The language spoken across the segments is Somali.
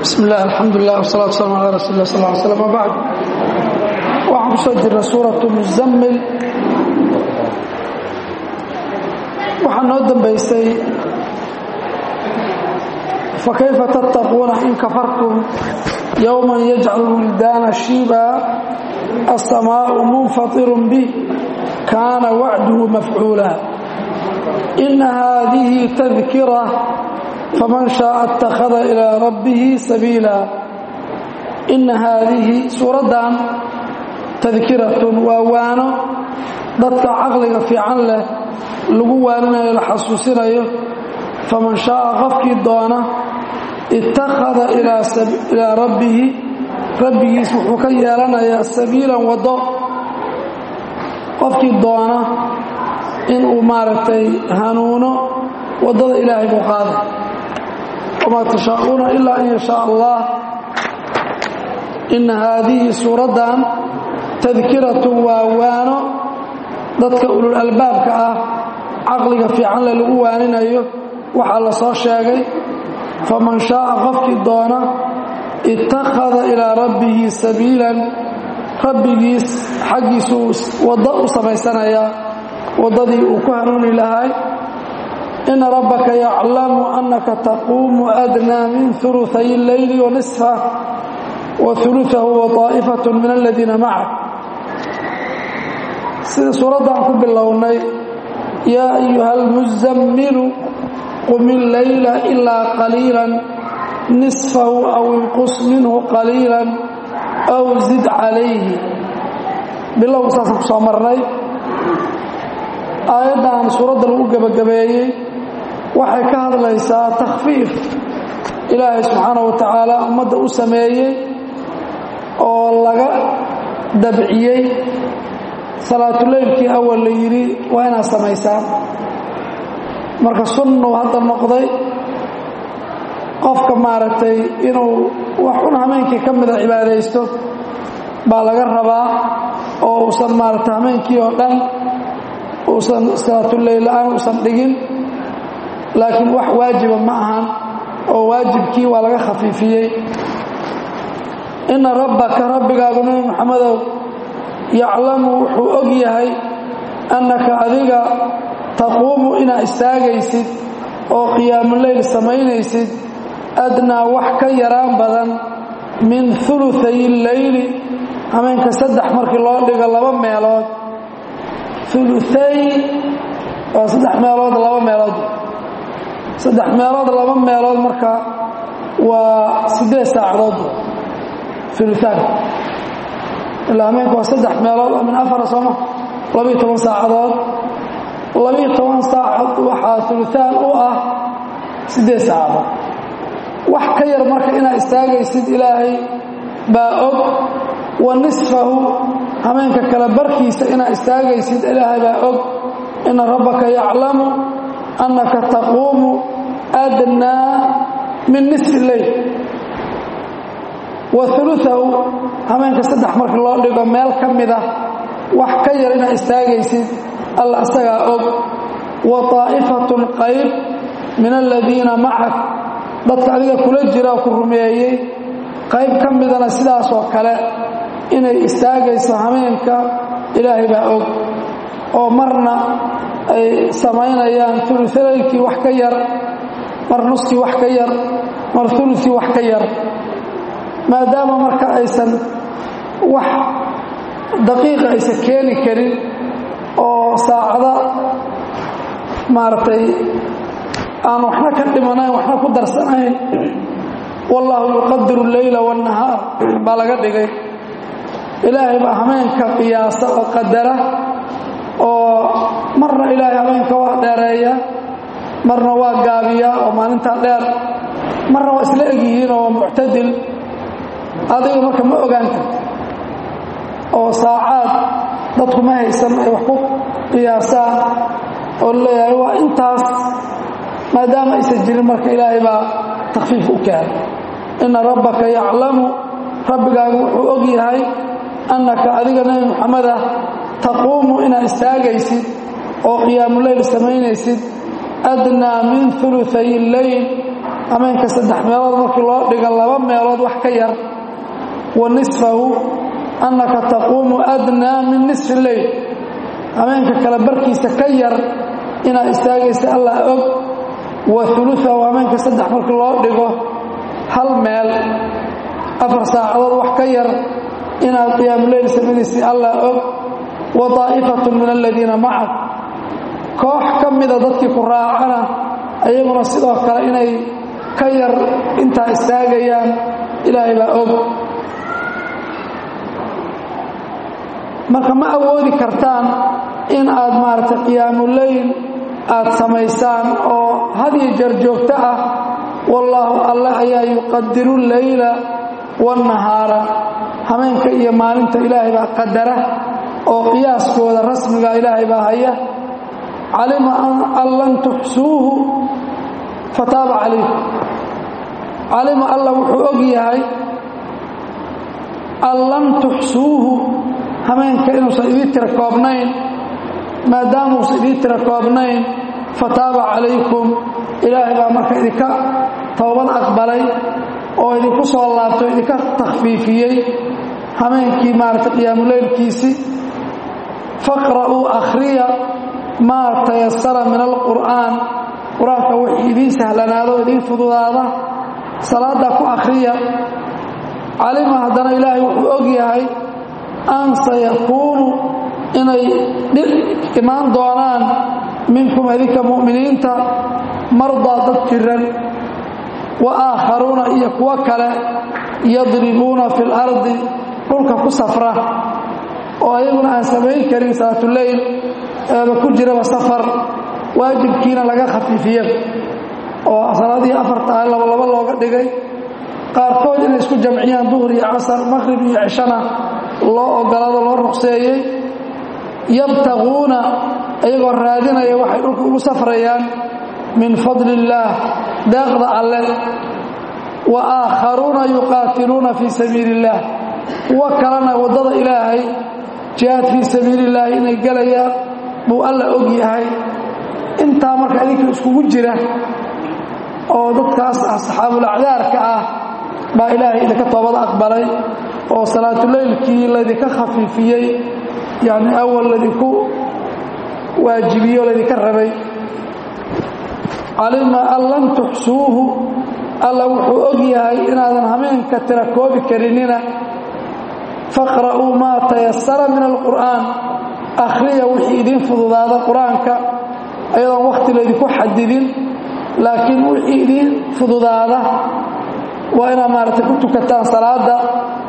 bismi illah alxamdulilah wsalatu waslaam ala rasuuli lah sal ly slam wabacd waxaan ku soo jirnay suuratu muzammil waxaa noo dambaysay fakayfa tattaquuna in kafartum yowman yajcalu wildaana shiiba alsamaau munfatirun bih kaana wacduhu mafcuula ina haadihi tadkira faman shaaa اtakhada ilaa rabbihi sabiila ina haadihi suuraddan tadkiratun waa waano dadka caqliga fiican leh lagu waaninayo la xasuusinayo faman shaaa qofkii doona ittakhada ilaa rabbihi rabbigiis wuxuu ka yeelanayaa sabiilan waddo qofkii doona inuu maaragtay hanuuno waddada ilaahay buu qaaday wamaa tashaa'uuna ilaa an yashaa allah ina haadihi suuraddan tadkiratun waa waano dadka ulul albaabka ah caqliga fiicanle lagu waaninayo waxaa la soo sheegay faman shaaa qofkii doona ittakhada ilaa rabbihi sabiilan rabbigiis xaggiisuu waddo u samaysanayaa waddadii uu ku hanuuni lahay ina rabbaka yaclamu annaka taquumu adnaa min uluay اleyli wanisfa wa uluahu wa طaa'ifat min aladiina macak sida suuraddan ku bilownay yaa ayuha almuzammilu qum illeyla ilaa qaliila nisfahu aw inqus minhu qaliila aw zid calayhi bilowga saasaan ku soo marnay aayaddan suuradda lagu gebagabeeyey waxay ka hadlaysaa takhfiif ilaahay subxaana wa tacaala ummadda u sameeyey oo laga dabciyey salaatuleylkii awal la yidhi waa inaad samaysaan marka sunnu hadda noqday qofka maaragtay inuu wax un hameenkii ka mida cibaadaysto baa laga rabaa oo uusan maaragtay hameenkii oo dhan uusan salaatuleyl la-aan uusan dhigin laakiin wax waajiba ma ahan oo waajibkii waa laga khafiifiyey inna rabbaka rabbigaagu nebi moxamedow yaclamu wuxuu og yahay annaka adiga taquumu inaad istaagaysid oo qiyaamuleyl samaynaysid adnaa wax ka yaraan badan min uluay leyli hameenka saddex markii loo dhigo laba meelood uluay waa saddex meelood laba meelood saddex meelood laba meelood marka waa siddeed saacadood uluaan ilaa hameenka waa saddex meelood oo min afara sooma labiiyo toban saacadood labiiyo toban saacad waxaa uluaan u ah siddeed saacadood wax ka yar marka inaad istaagaysid ilaahay baa og wa nisfahu hameenka kale barkiisa inaad istaagaysid ilaahay baa og ina rabbaka yaclamu annaka taquumu adnaa min nisfi leyl wa uluahu hameenka saddex marka loo dhigo meel ka mida wax ka yar inaad istaagaysid alla isagaa og wa طaa'ifatun qayb min aladiina macak dadka adiga kula jira oo ku rumeeyey qayb ka midana sidaasoo kale inay istaagayso hameenka ilaahay baa og oo marna ay samaynayaan ulualaylkii wax ka yar mar nuskii wax ka yar mar ulukii wax ka yar maadaama marka aysan wax daqiiqa aysan keeni karin oo saacada maaragtay aan waxna ka dhimanayn waxna ku darsanayn wallaahu yuqadiru leyla waannahaar baa laga dhigay ilaahay baa hameenka qiyaasa oo qadara oo marna ilaahay hameenka waa dheereeya marna waa gaabiyaa oo maalintaa dheer marna waa isla egyihiin oo waa muctadil adiga marka ma ogaan karto oo saacaad dadku ma haysan ay wax ku qiyaasaan oo leeyahay waa intaas maadaama aysan jirin marka ilaahay baa takhfiif u keenay inna rabbaka yaclamu rabbigaagu wuxuu og yahay annaka adiga nebi moxamed ah taquumu inaad istaagaysid oo qiyaamuleyl samaynaysid adnaa min uluay leyl hameenka saddex meelood markii loo dhigo laba meelood wax ka yar wa nisfahu annaka taquumu adnaa min nisfi leyl hameenka kale barkiisa ka yar inaad istaagaysa allah og wa uluahu hameenka saddex markii loo dhigo hal meel afar saacadood wax ka yar inaad qiyaamuleyl samaynaysay allah og wa daa'ifatu min aladiina macak koox ka mida dadkii ku raacana ayaguna sidoo kale inay ka yar intaa istaagayaan ilaahay baa og marka ma awoodi kartaan in aad maaragtay qiyaamuleyl aad samaysaan oo hadiyo jeer joogto ah wallaahu alle ayaa yuqadiru leyla waannahaara hameenka iyo maalinta ilaahay baa qadara oo qiyaaskooda rasmiga ilaahay baa haya calima an lan tuxsuuhu fataaba calaykum calima alla wuxuu og yahay an lam tuxsuuhu hameenka inuusan idii tira koobnayn maadaamuusan idii tira koobnayn fataaba calaykum ilaahay baa marka idinka towbad aqbalay oo idinku soo laabtay o idinka takhfiifiyey hameenkii maaragtay qiyaamuleylkiisii faqra'uu akhriya maa tayasara min alqur'aan qur-aanka wixii idiin sahlanaado o idiin fududaada salaaddaa ku akhriya calima haddana ilaahay wuxuu og yahay an sayakuunu inay imaan doonaan minkum adinka mu'miniinta mardaa dad jiran wa aakharuuna iyo kuwo kale yadribuuna fi lardi dhulka ku safra oo ayaguna aan samayn karin salaatuleyl eeba ku jiraba safar waajibkiina laga khafiifiya oo salaadihii afarta ah labalaba looga dhigay qaarkood inay isku jamciyaan duhur iyo casar maqhrib iyo cishana loo ogolaado loo ruqseeyey yabtaquuna iyagoo raadinaya waxay dhulka ugu safrayaan min fadli illaah deeqda alle wa aakharuuna yuqaatiluuna fii sabiili illaah kuwo kalena waddada ilaahay jihaad fii sabiili illaahi inay gelayaan buu alla og yahay intaa marka idinka iskugu jira oo dadkaas ah saxaabulacdaarka ah baa ilaahay idinka toobada aqbalay oo salaatuleylkii laydinka khafiifiyey yacni awal laydinku waajibiyo laydinka rabay calima an lam tuxsuuhu alla wuxuu og yahay inaadan hameenka tira koobi karinina faqra'uu maa tayasara min alqur'aan akhriya wixii idiin fududaada qur-aanka ayadoon wakhti laydinku xadidin laakiin wixii idiin fududaada waa inaad maaragtay ku tukataan salaada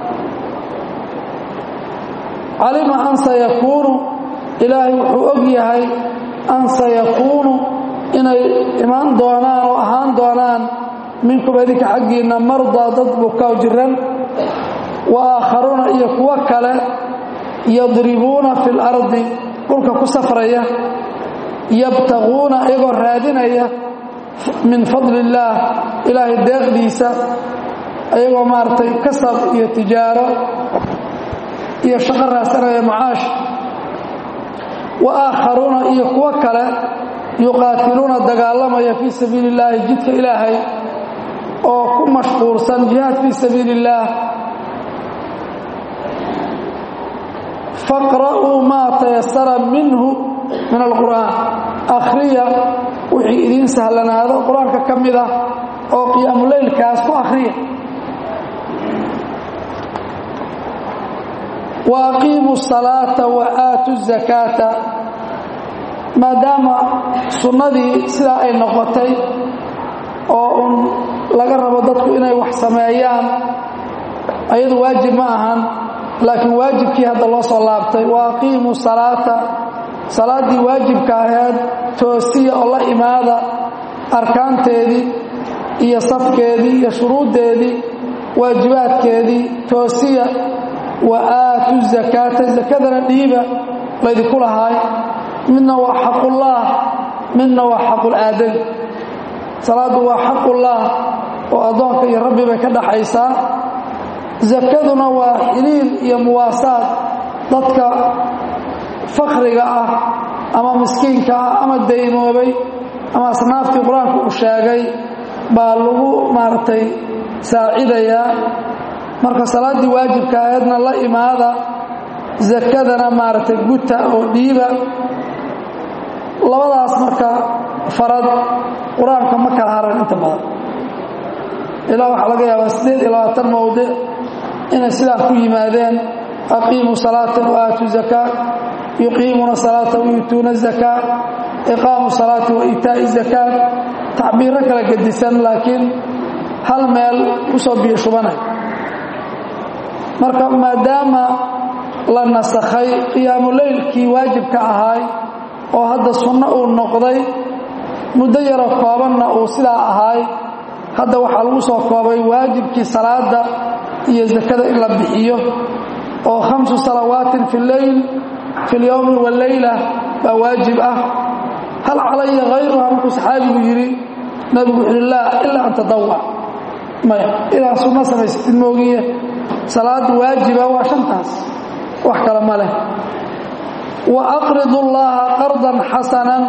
calima an sayakuunu ilaahay wuxuu og yahay an sayakuunu inay imaan doonaan oo ahaan doonaan minkum idinka xaggiinna mardaa dad bukaa jiran wa aakharuuna iyo kuwo kale yadribuuna fi lardi dhulka ku safraya yabtaquuna iyagoo raadinaya min fadli illaah ilaahay deeqdiisa ayagoo maaragtay kasab iyo tijaaro iyo shaqo raadsanaya macaash wa aakharuuna iyo kuwo kale yuqaatiluuna dagaalamaya fii sabiili illaahi jidka ilaahay oo ku mashquulsan jihaad fii sabiili illaah faqra'uu maa tayasara minhu min alqur'aan akhriya wixii idiin sahlanaado qur-aanka ka mid ah oo qiyaamuleylkaas ku akhriya wa aqiimuu salaata wa aatu zakaata maadaama sunnadii sidaa ay noqotay oo un laga rabo dadku inay wax sameeyaan ayadu waajib ma ahan laakiin waajibkii hadda loo soo laabtay wa aqiimuu salaata salaaddii waajibka aheed toosiya oo la imaada arkaanteedii iyo safkeedii iyo shuruuddeedii waajibaadkeedii toosiya wa aatu zakaata zakadana dhiiba laydinku lahaay midna waa xaqullaah midna waa xaqulaadami salaaddu waa xaqullaah oo addoonka iyo rabbi bay ka dhaxaysaa zakaduna waa xiliil iyo muwaasaad dadka fakriga ah ama miskiinka ah ama daymoobay ama asnaaftii qur-aanku uu sheegay baa lagu maaragtay saacidayaa marka salaaddii waajibka aheedna la imaada zakadana maaragtay guta oo dhiiba labadaas marka farad qur-aanka ma kala haran inta badan ilaa waxaa laga yaabaa siddeed iyo labaatan mowdic inay sidaa ku yimaadeen aqiimuu salaata wa aatu zakaa yuqiimuuna salaata wayuutuuna zakaa iqaamu salaati wa iitaa'i zakaa tacbiiro kala gedisan laakiin hal meel ku soo biyo shubanay marka maadaama la nasakhay qiyaamuleylkii waajibka ahaay oo hadda sunno uu noqday muddo yaroo koobanna uu sidaa ahaay hadda waxaa lagu soo koobay waajibkii salaada iyo zakada in la bixiyo oo khamsu salawaatin fi leyl fi lyowmi waleyla baa waajib ah hal calaya hayruha markuu saxaabigu yidhi nabigu wuxuu yihi laa ilaa an tadawac maya ilaa sunno samaysatid moogiye salaada waajiba waa shantaas wax kale ma leh wa aqridu llaha qardan xasanan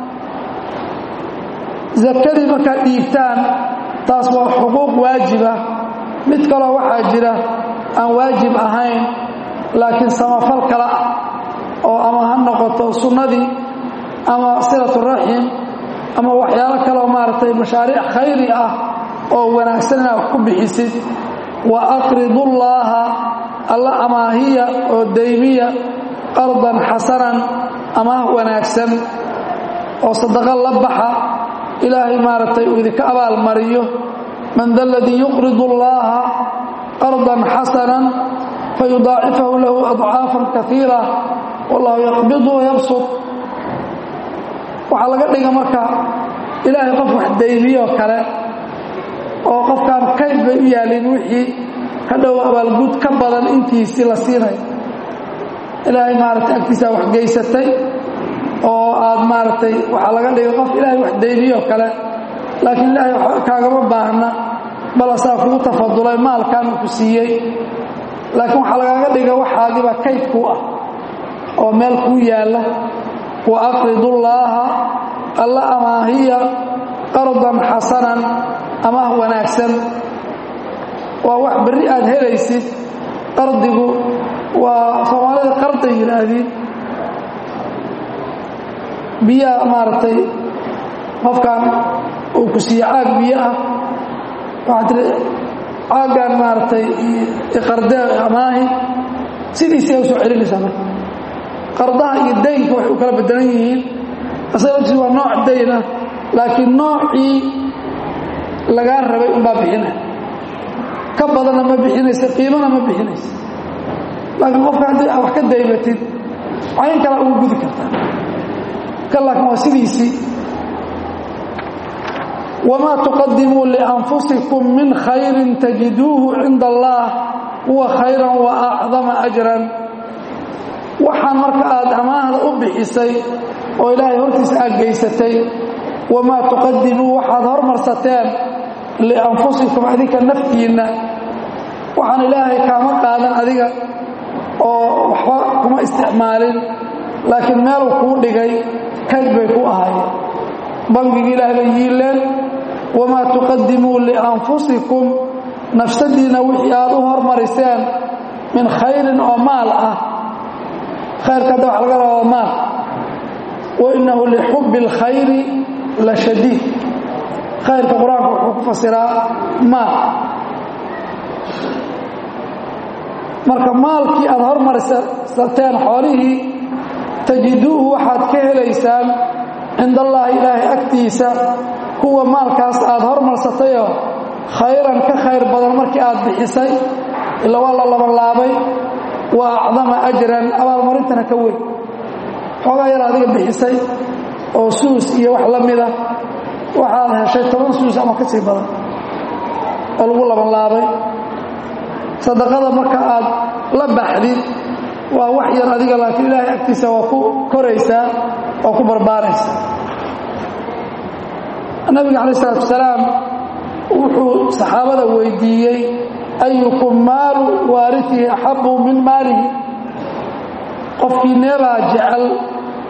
zakadii markaad dhiibtaan taas waa xuquuq waajiba mid kaloo waxaa jira aan waajib ahayn laakiin samafal kale ah oo ama ha noqoto sunnadii ama silaturaxim ama waxyaalo kaleoo maaragtay mashaariic khayri ah oo wanaagsan inaad wax ku bixisid wa aqridullaaha alla amaahiya oo daymiya qardan xasanan amaah wanaagsan oo sadaqo la baxa ilaahay maaragtay uu idinka abaalmariyo man da aladii yuqridu allaha qardan xasanan fayudaacifahu lahu adcaafan kaiira wallahu yaqbidu wayabsud waxaa laga dhiga marka ilaahay qof wax daymiyoo kale oo qofkaan kayd bay u yaalin wixii hadhow abaalgud ka badan intiisii la siinay ilaahay maaragtay agtiisaa wax geysatay oo aad maaragtay waxaa laga dhigay qof ilaahay wax daymiyoo kale laakiin ilaahay kaagama baahna bal asaa kugu tafadulay maalkaanu ku siiyey laakiin waxaa lagaaga dhiga waxaagiba kayd kuu ah oo meel kuu yaalla wa aqridullaaha alla amaahiya qardan xasanan amaah wanaagsan waa wax berri aad helaysid qardigu waa soomaalida qarday yidhaahdiin biyaha maaragtay qofkan uu ku siiye caag biyo ah waxaa tiri caaggan maaragtay iqardee amaahi sidiisii ay u soo celinaysaa marka qardaha iyo daynka waxay u kala bedelan yihiin asaga laftiis waa nooc dayn ah laakiin noocii lagaa rabay unbaa bixinaya ka badanna ma bixinaysa qiimana ma bixinaysa laakiin qofka haddii aa wax ka daymatid cayn kala ugu gudi kartaa kan laakiin waa sidiisii wamaa tuqadimuu lianfusikum min khayrin tajiduuhu cinda allah huwa khayran wa acdama ajran waxaan marka aad amaahda u bixisay oo ilaahay hortiisa aad geysatay wamaa tuqadimuu waxaad hormarsateen lianfusikum adinka naftiinna waxaan ilaahay kaama qaadan adiga oo waxba kuma isticmaalin laakiin meeluu kuu dhigay kayd bay ku ahaayeen bangigii ilaah bay yiileen wamaa tuqadimuu lianfusikum nafsadiinna wixii aad u hormariseen min khayrin oo maal ah khayrka hadda waxa laga rabaa maal wa innahu lixubbi اlkhayri la shadiid khayrka qur-aanka wuxuu ku fasiraa maal marka maalkii aad hormarisateen xoolihii tajiduuhu waxaad ka helaysaan cinda allaahi ilaahay agtiisa huwa maalkaas aad hormarsatayoo khayran ka khayr badan markii aad bixisay ila waa la labanlaabay wa acdama ajran abaalmarintana ka weyn xoogaa yar adiga bixisay oo suus iyo wax la mida waxaad heshay toban suus ama ka sii badan oo lagu labanlaabay sadaqada marka aad la baxdid waa wax yar adiga laakiin ilaahay agtiisa waa ku koraysaa oo ku barbaaraysaa nabiga calaih isalaatu wasalaam wuxuu saxaabada weydiiyey ayukum maalu waaritihi axabu min maalihi qofkii neebaa jecel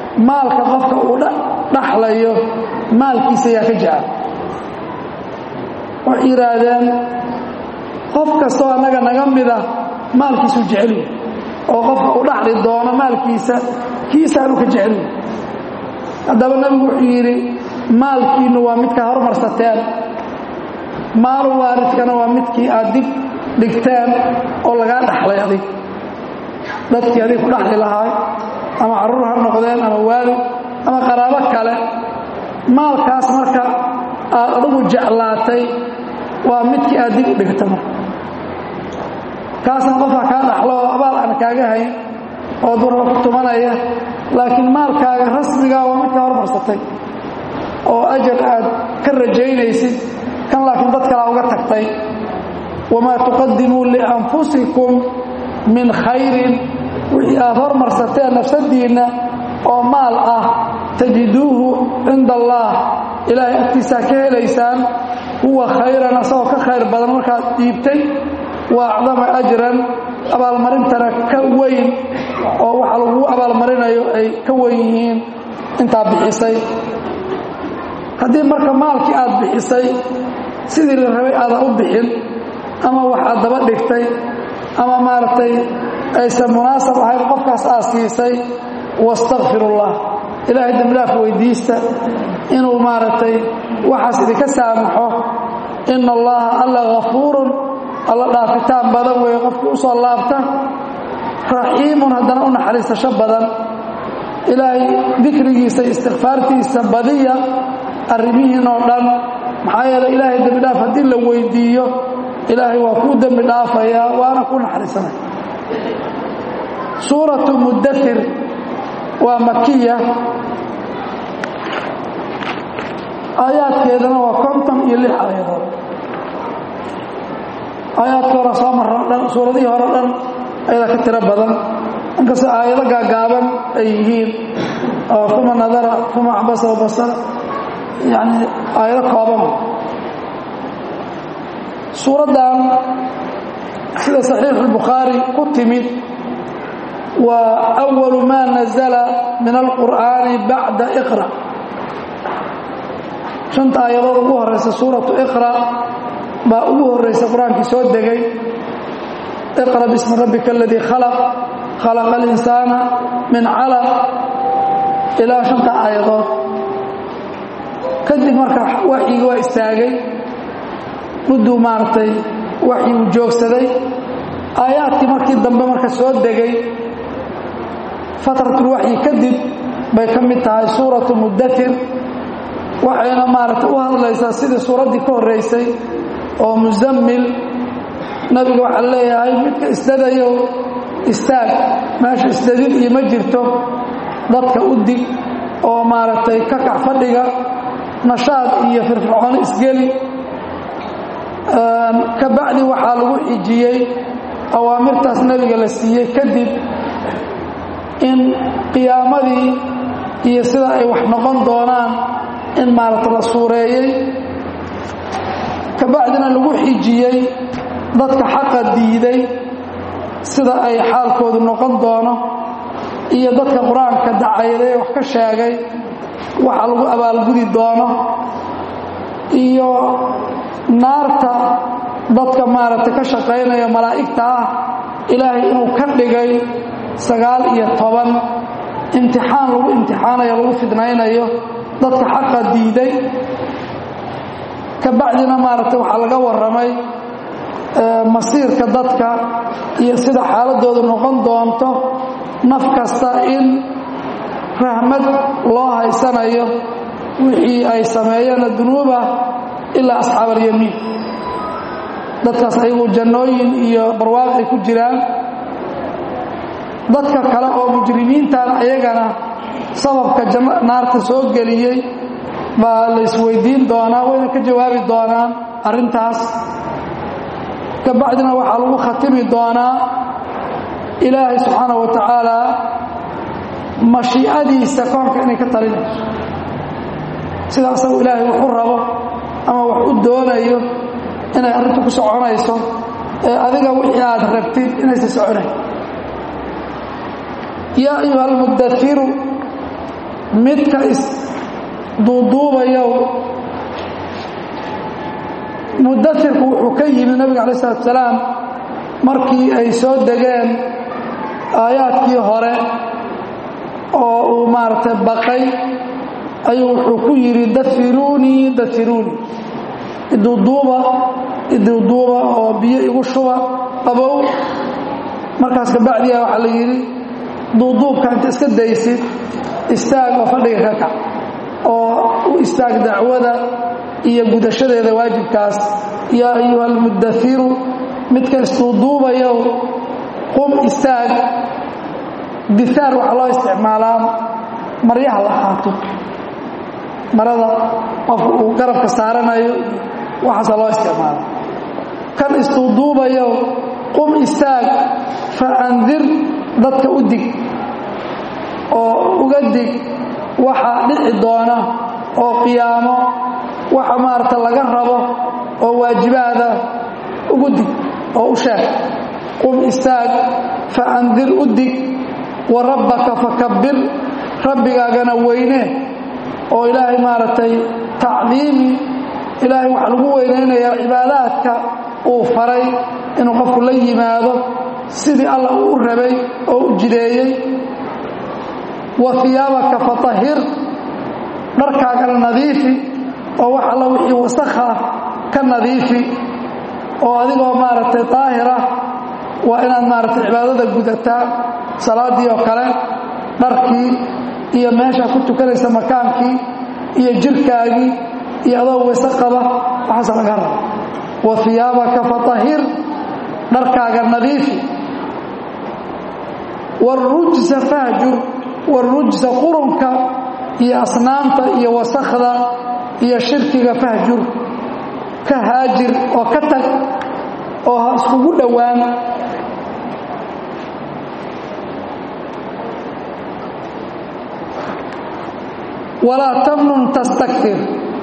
maalka qofka uu dhaxlayo maalkiisa yaa ka jecel waxay yidhaahdeen qof kastoo annaga naga mida maalkiisuu jeceliy oo qofka u dhaxli doono maalkiisa kiisaanu ka jeceliy haddaba nebigu wuxuu yidhi maalkiinnu waa midkaa hormarsateen maalu waaridkana waa midkii aad dib dhigteen oo lagaa dhaxlay adig dadkii adig ku dhaxli lahaay ama carruur ha noqdeen ama waalid ama qaraabo kale maalkaas marka aad adigu jeclaatay waa midkii aad dib u dhigta marka kaasna qofka kaa dhaxlo oo abaal aan kaaga hayn oo durba ku tumanaya laakiin maalkaaga rasmigaa waa midkaa hormarsatay oo ajar aad ka rajaynaysid kan laakiin dad kalaa uga tagtay wamaa tuqadimuu lianfusikum min khayrin wixii aad hormarsateen nafsadiinna oo maal ah tajiduuhu cinda allaah ilaahay agtiisaa ka helaysaan huwa khayran asagoo ka khayr badan markaad dhiibtay wa acdama ajran abaalmarintana ka weyn oo waxa lagu abaalmarinayo ay ka weyn yihiin intaa bixisay haddii marka maalkii aad bixisay sidii la rabay aadan u bixin ama wax aad daba dhigtay ama maaragtay aysan munaasab ahayn qofkaas aad siisay wastakfirullah ilaahay dembidhaaf weydiista inuu maaragtay waxaas idinka saamaxo ina allaha alla hafuurun alla dhaafitaan badan weeye qofkii u soo laabta raxiimun haddana u naxariisasho badan ilaahay dikrigiisa istikfaartiisa badiya arrimihiin oo dhan maxaa yeele ilaahay dembi dhaaf haddii la weydiiyo ilaahay waa kuu dembi dhaafayaa waana ku naxariisanaya suuratu mudathir waa makiya aayaadkeedana waa konton iyo lix aayadood aayaadkii hore soo marra o dhan suuradihii hore o dhan ayada ka tiro badan inkastoo aayado gaagaaban ay yihiin oo uma nadara uma cabasa wabasara yani aayado kooban suuraddan sida saxiixu albukhaari ku timid waa awalu maa nazala min alqur'aani bacda iqra shanta aayadood ugu horaysa suuratu iqra baa ugu horaysa qur-aankii soo degay iqra bismi rabbika aladii khalaq khalaqa alinsaana min calaq ilaa shanta aayadood kadib marka waxyigii waa istaagay mudduu maaragtay waxyiguu joogsaday aayaadkii markii dambe marka soo degay fatratulwaxyi kadib bay ka mid tahay suuratu mudathir waxayna maaragtay u hadlaysaa sidii suuraddii ka horraysay oo muzammil nabiga waxaa leeyahay midka isdadayo istaag meesha isdadid iyo ma jirto dadka u dig oo maaragtay ka kac fadhiga nashaad iyo firfircooni isgeli ka bacdi waxaa lagu xijiyey awaamirtaas nebiga la siiyey kadib in qiyaamadii iyo sida ay wax noqon doonaan in maaragta la suureeyey ka bacdina lagu xijiyey dadka xaqa diiday sida ay xaalkoodu noqon doono iyo dadka qur-aanka dacayday wax ka sheegay waxa lagu abaalgudi doono iyo naarta dadka maaragtay ka shaqaynaya malaa'igta ah ilaahay inuu ka dhigay sagaal iyo toban imtixaan lagu imtixaanayo lagu fidnaynayo dadka xaqa diiday ka bacdina maaragtay waxaa laga warramay masiirka dadka iyo sida xaaladoodu noqon doonto naf kasta in rahmad loo haysanayo wixii ay sameeyeen dunuuba ilaa asxaab alyamiin dadkaas ayagu jannooyin iyo barwaaq ay ku jiraan dadka kale oo mujrimiintana ayagana sababka naarta soo geliyey baa la isweydiin doonaa wayna ka jawaabi doonaan arrintaas ka bacdina waxaa lagu khatimi doonaa ilaahay subxaana wa tacaala mashiicadiisa koonka inay ka talinayso sida asagu ilaahay wax u rabo ama wax u doonayo inay arrintu ku soconayso ee adiga wixii aad rabtid inaysa soconayn yaa ayuha almudairu midka isduuduubayow mudairku wuxuu ka yimi nabiga calayi salatu salaam markii ay soo degeen aayaadkii hore oo uu maaragtay baqay ayuu wuxuu ku yidhi dafiruunii dafiruunii iduuduuba iduuduuba oo biyo igu shuba qabow markaas kabacdiya waxaa la yidhi duuduubka inta iska daysid istaag oo fadhiga ka kac oo u istaag dacwada iyo gudashadeeda waajibkaas yaa ayuha almudafiru midka isduuduubayow qum istaag diaar waxaa loo isticmaalaa maryaha la qaato marada qofka uu garabka saaranayo waxaasa loo isticmaala kan isduuduubayow qum istaag fa andir dadka u dig oo uga dig waxa dhici doona oo qiyaamo waxa maarata laga rabo oo waajibaada ugu dig oo u sheeg qum istaag fa andir u dig wa rabbaka fakabbir rabbigaagana weyne oo ilaahay maaragtay tacdiimi ilaahay waxaa lagu weynaynayaa cibaadaadka uu faray inuu qofku la yimaado sidii allah uu u rabay oo u jideeyey wa hiyaabaka fatahir dharkaagana nadiifi oo wax alla wixii wasakha ah ka nadiifi oo adigoo maaragtay daahira waa inaad maaragtay cibaadada gudataa salaaddii oo kale dharkii iyo meeshaa ku tukanaysa makaankii iyo jirkaagii iyo adoo weyse qaba waxaasa laga raba wa hiyaabaka fatahir dharkaaga nadiifi warujsa fahjur warujsa qurunka iyo asnaamta iyo wasakhda iyo shirkiga fahjur ka haajir oo ka tag oo ha iskugu dhowaan walaa tamnun tastakfir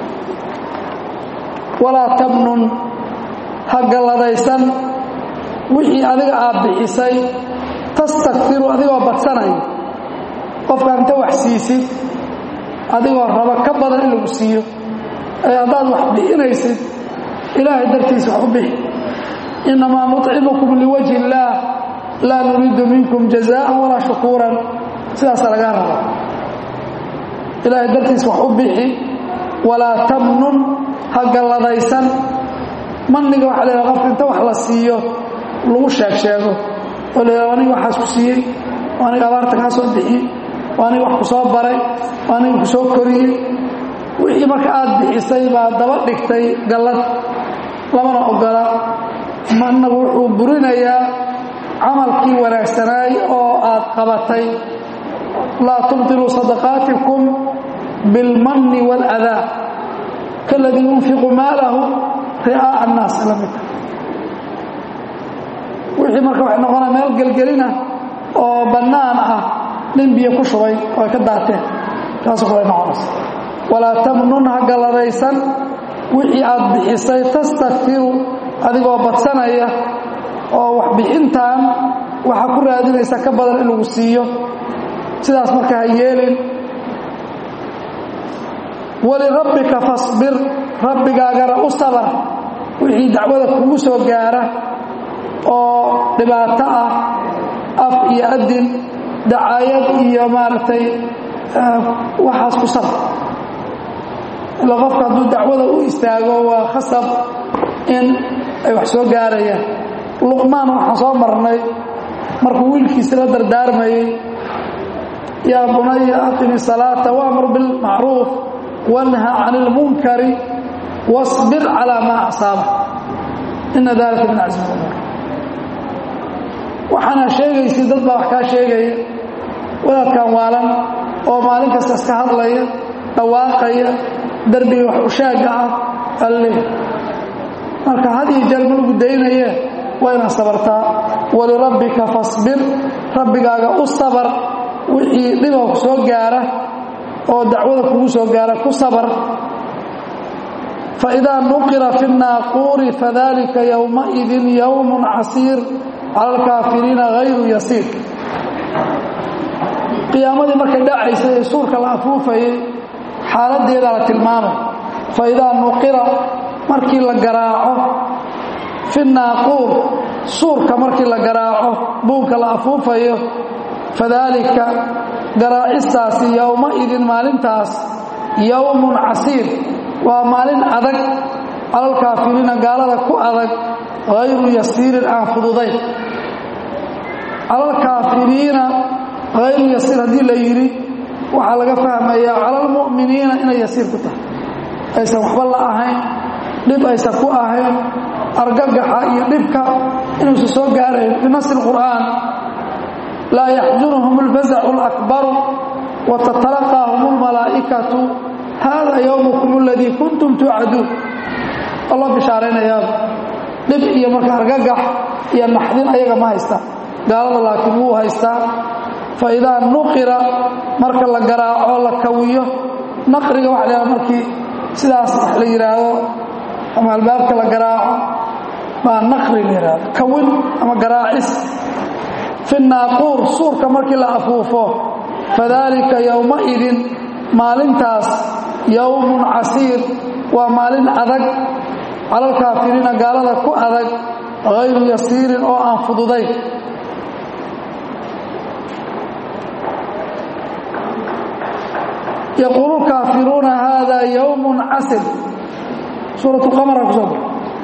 walaa tamnun ha galladaysan wixii adiga aad bixisay tastakfiru adigoo badsanaya qofka inta wax siisid adigoo raba ka badan in lagu siiyo ee haddaad wax bixinaysid ilaahay dartiisa wax u bixi innamaa nuطcimukum liwajhi illaah laa nuriidu minkum jazaa'an walaa shukuuran sidaasa lagaa raba ilaahay dartiisa wax u bixi walaa tamnun ha galladaysan manniga waxa la yhaha qofka inta wax la siiyo lagu sheeg sheego oo la yidhaha aniga waxaas ku siiyey oo aniga abaarta kaa soo bixiyey oo aniga wax ku soo baray oo aniga ku soo koriyey wixii marka aad bixisay baa daba dhigtay gallad lamana ogola mannagu wuxuu burinayaa camalkii wanaagsanaay oo aad qabatay laa tubtiluu sadaqaatikum bilmanni waaladaa kaladii yunfiqu maalahu ri'aa'a annaas la midka wixii marka waxay noqonaa meel gelgelina oo bannaan ah nin biyo ku shubay oo ay ka daateen taasoo kale noqonaysa walaa tamnun ha galladaysan wixii aad bixisay tastakfiru adigoo badsanaya oo wax bixintan waxaa ku raadinaysa ka badan in lagu siiyo sidaas marka ha yeelin walirabbika fasbir rabbigaagana u sabar wixii dacwada kugu soo gaara oo dhibaato ah af iyo adin dacaayad iyo maaragtay waxaas ku sabar ila qofka hadduu dacwada u istaago waa khasab in ay wax soo gaarayaan luqmaan waxaan soo marnay markuu wiilkiisi la dardaarmayey yaa bunaya aqimi salaata waamur bilmacruuf wanha can ilmunkari wasbir calaa maa asaaba ina dalika min casmi umuur waxaana sheegaysi dad baa wax kaa sheegaya wadaadkan waalan oo maalin kasta iska hadlaya dhawaaqaya derbiga wax ushaagga ah alle marka had iyo jeer ma lagu daynaye waa inaad sabartaa walirabbika fasbir rabbigaaga u sabar wixii dhiba ku soo gaara oo dacwada kugu soo gaara ku sabar faidaa nuqira fi الnaaquuri fadalika yowmaidin yowm casiir cala alkaafiriina hayru yasiir qiyaamadii markay dhacaysay ee suurka la afuufayay xaaladeedaa la tilmaamay faidaa nuqira markii la garaaco fi naaquur suurka markii la garaaco buunka la afuufayo fadaalika garaacistaasi yowma-idin maalintaas yowmun casiir waa maalin adag calalkaafiriina gaalada ku adag hayru yasiirin aan fududayn calalkaafiriina hayru yasiir haddii la yidhi waxaa laga fahmayaa calalmu'miniina inay yasiir ku tahay aysan waxba la ahayn dhib aysan ku ahayn argagaxa iyo dhibka inuusan soo gaarayn binasi lqur'aan laa yaxzunhum alfazacu alakbaru wa tatalaqaahum almalaa'ikatu hada yowmukum aladii kuntum tuucaduun oo loo bishaaraynayaa dhib iyo marka argagax iyo naxdin ayaga ma haystaan gaalada laakiin wuu haystaa fa idaa nuqira marka la garaaco la kawiyo naqriga waxa la yhaha markii sidaas wax la yidhaahdo ama albaabka la garaaco baa naqri la yidhahdo kawin ama garaacis fi naaquur suurka markii la afuufo fadaalika yowma-idin maalintaas yowmun casiir waa maalin adag calalkaafiriina gaalada ku adag hayru yasiirin oo aan fududayn yaquulu kaafiruuna hada yowmun casir suurat qamara ku soo bar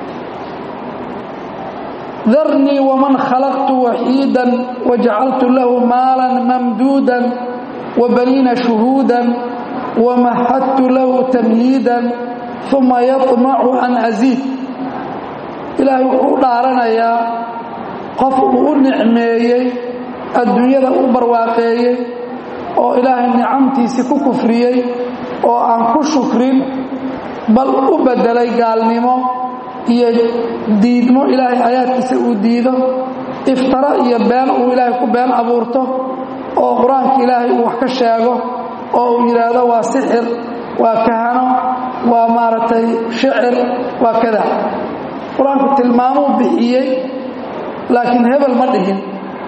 darnii waman khalaqtu waxiidan wajacaltu lahu maalan mamduudan wabaniina shuhuudan wamahadtu lahu tamhiidan uma yaطmacu an aziid ilaahay wuxuu u dhaaranayaa qof uu u nicmeeyey adduunyada u barwaaqeeyey oo ilaahay nicamtiisii ku kufriyey oo aan ku shukrin bal u beddelay gaalnimo iyo diidmo ilaahay aayaadkiisa uu diido iftaro iyo been uu ilaahay ku been abuurto oo qur-aanka ilaahay uu wax ka sheego oo uu yidhaahdo waa sixir waa kahano waa maaragtay shicir waa kada qur-aanku tilmaamuu bixiyey laakiin hebel ma dhihin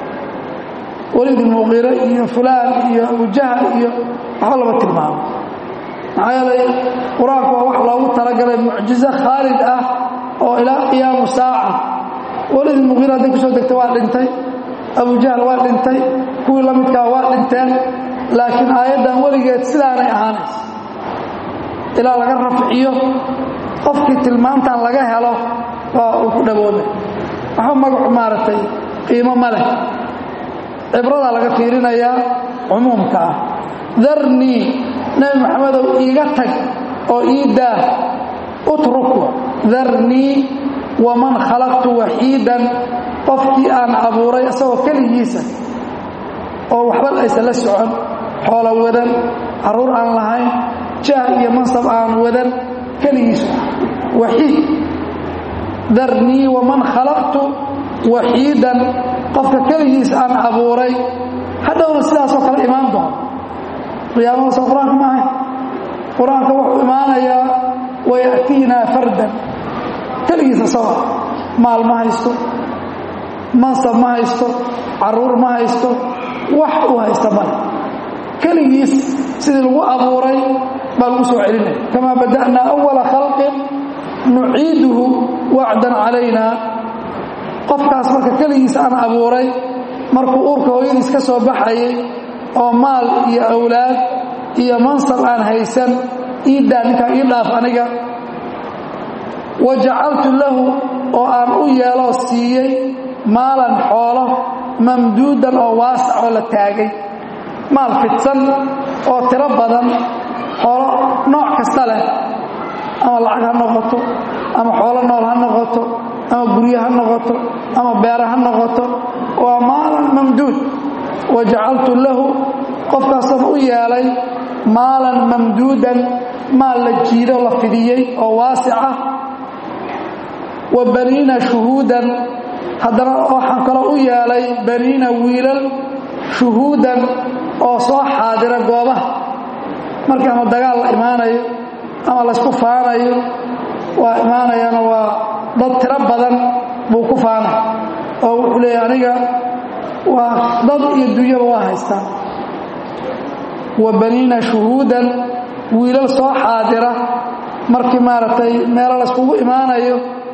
weliid muqire iyo fulaan iyo abujahal iyo waxba lama tilmaamo maxaa yeelay qur-aanku waa wax loogu talagalay mucjizo khaalid ah oo ilaa qiyaamu saaca weliid muqire hadday kusoo degta waa dhintay abujahal waa dhintay kuwii la midkaa waa dhinteen laakiin aayaddan weligeed sidaanay ahaanayso ilaa laga rafciyo qofkii tilmaantan laga helo waa uu ku dhaboobay waxba magacu maaragtay qiimo ma leh cibradaa laga fiirinayaa cumuumka ah darnii nebi maxamedow iiga tag oo ii daah utruku darnii waman khalaqtu waxiidan qofkii aan abuuray isagoo keligiisa oo waxba aysan la socon xoolo wadan carruur aan lahayn jaah iyo mansab aan wadan keligiisu waxiid darnii waman khalaqtu waxiidan qofka keligiis aan abuuray hadhowna sidaasoo kale imaan doono qiyaamada soo qur-aanka ma ahayn qur-aanka wuxuu imaanayaa waya'tiinaa fardan keligiis asagoo maal ma haysto mansab ma haysto carruur ma haysto wax uu haysta male keligiis sidii lagu abuuray baa lagu soo celinaya kamaa bada'naa awala khalqin nuciiduhu wacdan calaynaa qofkaas marka keligiisa aan abuuray markuu uurka hooyadiis ka soo baxayay oo maal iyo awlaad iyo mansab aan haysan iidaa ninkaa ii dhaaf aniga wa jacaltu lahu oo aan u yeeloo siiyey maalan xoolo mamduudan oo waasac oo la taagay maal fidsan oo tiro badan xoolo nooc kasta leh ama lacag ha noqoto ama xoolo nool ha noqoto ama guryo ha noqoto ama beera ha noqoto waa maalan mamduud wa jacaltu lahu qofkaasaan u yeelay maalan mamduudan maal la jiido la fidiyey oo waasic ah wa baniina shuhuudan haddana waxaan kaloo u yeelay baniina wiilal shuhuudan oo soo xaadira goobaha markii ama dagaal la imaanayo ama laysku faanayo waa imaanayana waa dad tiro badan buu ku faanay oo wuxuu leeyahy aniga waa dad iyo dunyaba waa haystaa wa baniina shuhuudan wiilal soo xaadira markii maaragtay meelo layskugu imaanayo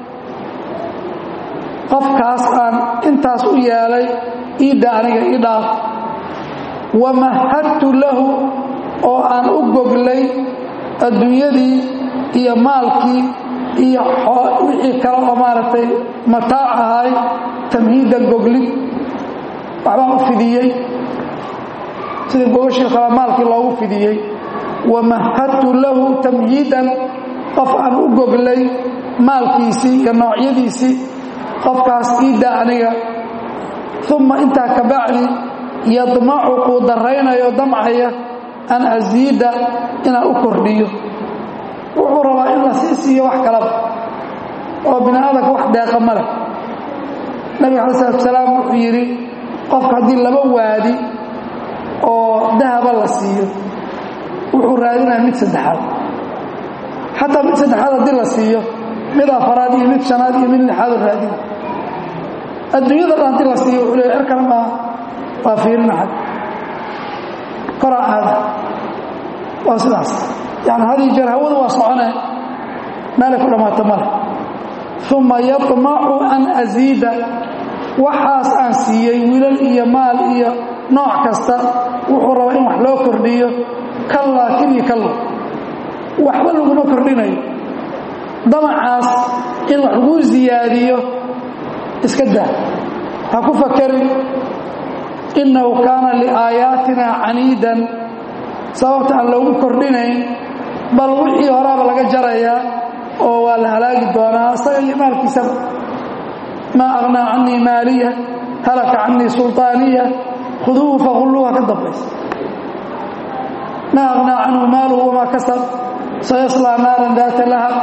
qofkaas aan intaas u yeelay iidda aniga ii dhaaf wamahadtu lahu oo aan u goglay adduunyadii iyo maalkii iyo wixii kale oo maaragtay mataac ahay tamhiidan goglid waxbaan u fidiyey sidii gogashii kale maalkii loogu fidiyey wamahadtu lahu tamhiidan qof aan u goglay maalkiisii iyo noocyadiisii qofkaas iidda aniga uma intaa ka bacdi yadmacu kuu daraynayo damcaya an asiida inaan u kordhiyo wuxuu rabaa in la sii siiyo wax kalaba oo bini aadamka wax deeqa ma leh nabiga alai salatu salaam wuxuu yidhi qofka haddii laba waadi oo dahaba la siiyo wuxuu raadinaya mid saddexaad xataa mid saddexaad haddii la siiyo mid afaraad iyo mid shanaad iyo mid lixaadu raadina adduunyada dhan haddii la siiyo wuxuu leey er kale maa waa fiirinaxad koraa aada waa sidaas yani hadii jeer hawadu waa socone meelay ku dhammaato male uma yamacu an asiida waxaas aan siiyey wilal iyo maal iyo nooc kasta wuxuu rabaa in wax loo kordhiyo kallaa kidii kallo waxba laguma kordhinayo damacaas in wax laguu siyaadiyo iska daa ha ku fakerin innahu kaana liaayaatina caniidan sababta aan loogu kordhinayn bal wixii horaaba laga jarayaa oo waa la halaagi doonaa isaga iyo maalkiisaba maa aqnaa canii maaliya halaka canii sulطaaniya khuduuhu faqulluuha ka dambaysa maa aqnaa canhu maaluhu wamaa kasab sayaslaa naaran daata lahab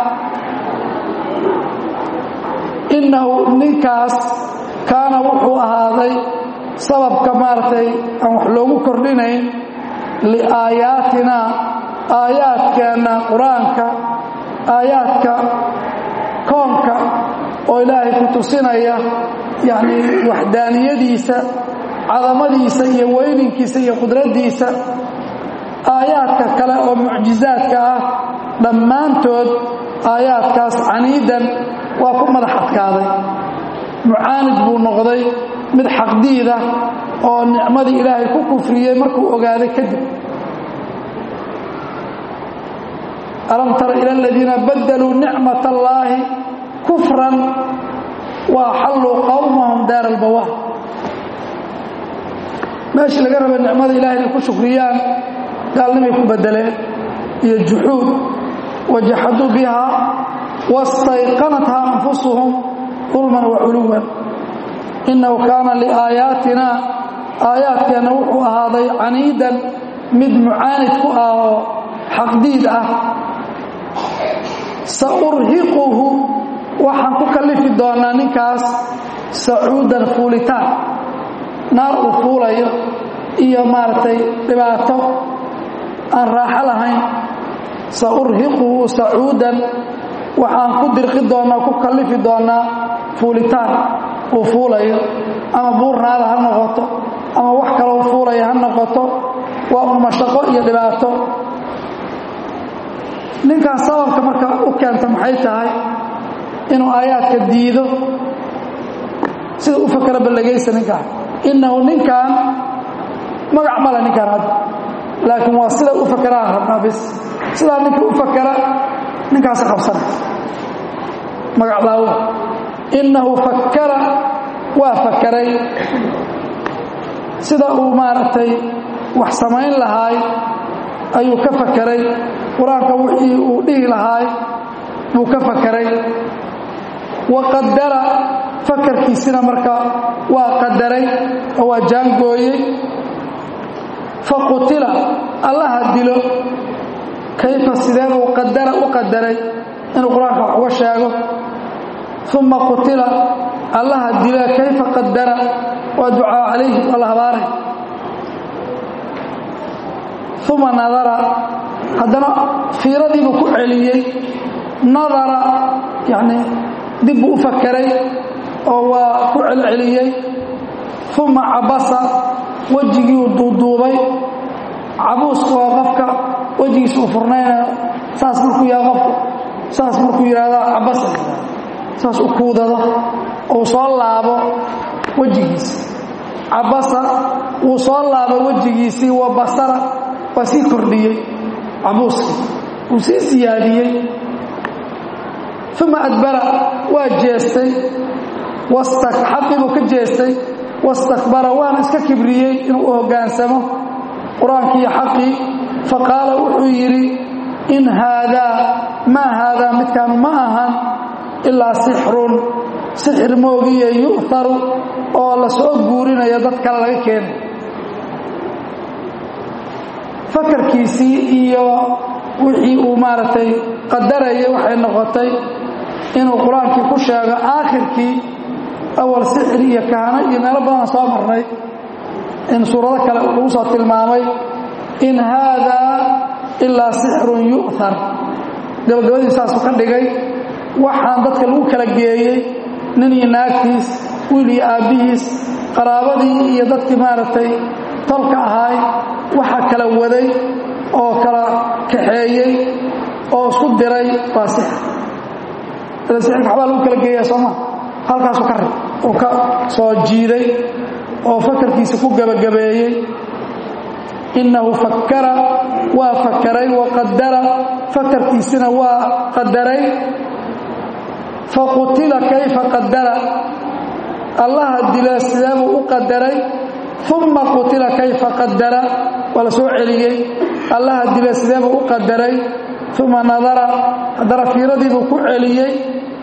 innahu ninkaas kaana wuxuu ahaaday sababka maaragtay aan wax loogu kordhinayn liaayaatina aayaadkeenna qur-aanka aayaadka koonka oo ilaahay ku tusinaya yacnii waxdaaniyadiisa cadamadiisa iyo weyninkiisa iyo qudraddiisa aayaadka kale oo mucjizaadka ah dhammaantood aayaadkaas caniidan waa ku madax adkaaday mucaanid buu noqday mid xaqdiida oo nicmadii ilaahay ku kufriyey markuu ogaaday kadib alam tara ila aladiina badaluu nicmat allaahi kufran wa axalluu qowmahum daar albawaar meeshii laga raba nicmada ilahay inay ku shukriyaan gaalnimay ku bedeleen iyo juxuud wajaxaduu biha wastayqanathaa anfusuhum dulman wa culuwan innahu kaana liaayaatina aayaadkeenna wuxuu ahaaday caniidan mid mucaanid ku ah oo xaqdiid ah sa urhiquhu waxaan ku kallifi doonaa ninkaas sacuudan fuulitaan naar uu fuulayo iyo maaragtay dhibaato aan raaxo lahayn sa urhiquhu sacuudan waxaan ku dirqi doonaa ku kallifi doonaa fuulitaan uu fuulayo ama buurnaada ha noqoto ama wax kaloo fuulaya ha noqoto waa un mashaqo iyo dhibaato ninkan sababka marka u keenta maxay tahay inuu aayaadka diido sida u fakera ballagaysa ninkaan innahu ninkan magac male ninkaan hadda laakiin waa sida u fakeraan rabnaa bis sidaa ninkii u fakera ninkaasi qabsana magac daawuda innahu fakkara waa fakeray sida uu maaragtay wax samayn lahaay ayuu ka fakeray qur-aanka wixii uu dhihi lahaay buu ka fakeray wa qadara fakarkiisina marka waa qadaray oo waa jaangooyey fa qutila allaha dilo kayfa sidee buu qadara u qadaray inuu qur-aanka wax uga sheego uma qutila allaha dila kayfa qadara waa ducaa calayhi waa la habaaray uma nadara haddana fiiradiibuu ku celiyey nadara yani dib buu u fakeray oo waa ku celceliyey uma cabasa wejigiiuu duuduubay cabuusku waa qofka wejigiisa u furnayna saas markuu yaha qofku saas markuu yidhahdaa cabasa saas u kuudado uu soo laabo wejigiisi cabasa wuu soo laabo wejigiisii wa basara waa sii kordhiyey cabuuskii wuu sii siyaadiyey uma adbara waa jeestay xaqii buu ka jeestay wastakbara waana iska kibriyey inuu u hoggaansamo qur-aankii xaqii faqaala wuxuu yidhi in haadaa maa haadaa midkaanu ma ahan ilaa sixrun sixir moogiye yu'haru oo la soo guurinayo dad kale laga keenay fakarkiisii iyo wixii uu maaragtay qadarayay waxay noqotay inuu qur-aankii ku sheego aakhirkii awal sixir iyo kahano iyo meelo badana soo marnay in suurado kale lagu soo tilmaamay in haadaa ilaa sixrun yu'har gabagabadii saasuu ka dhigay waxaan dadka lagu kala geeyey nin iyo naagtiis wiil iyo aabbihiis qaraabadii iyo dadkii maaragtay tolka ahaay waxaa kala waday oo kala kaxeeyey oo isku diray waa sixir ila sixirka waxbaa lagu kala geeyaa sooma halkaasuu ka rib uu ka soo jiiday oo fakarkiisa ku gebagabeeyey innahu fakkara waa fakaray wa qadara fakarkiisina waa qadaray faqutila kayfa qadara allaha dila sideebuu u qadaray uma qutila kayfa qadara waa la soo celiyey allaha dila sideebuu u qadaray uma nadara haddana fiiradiibuu ku celiyey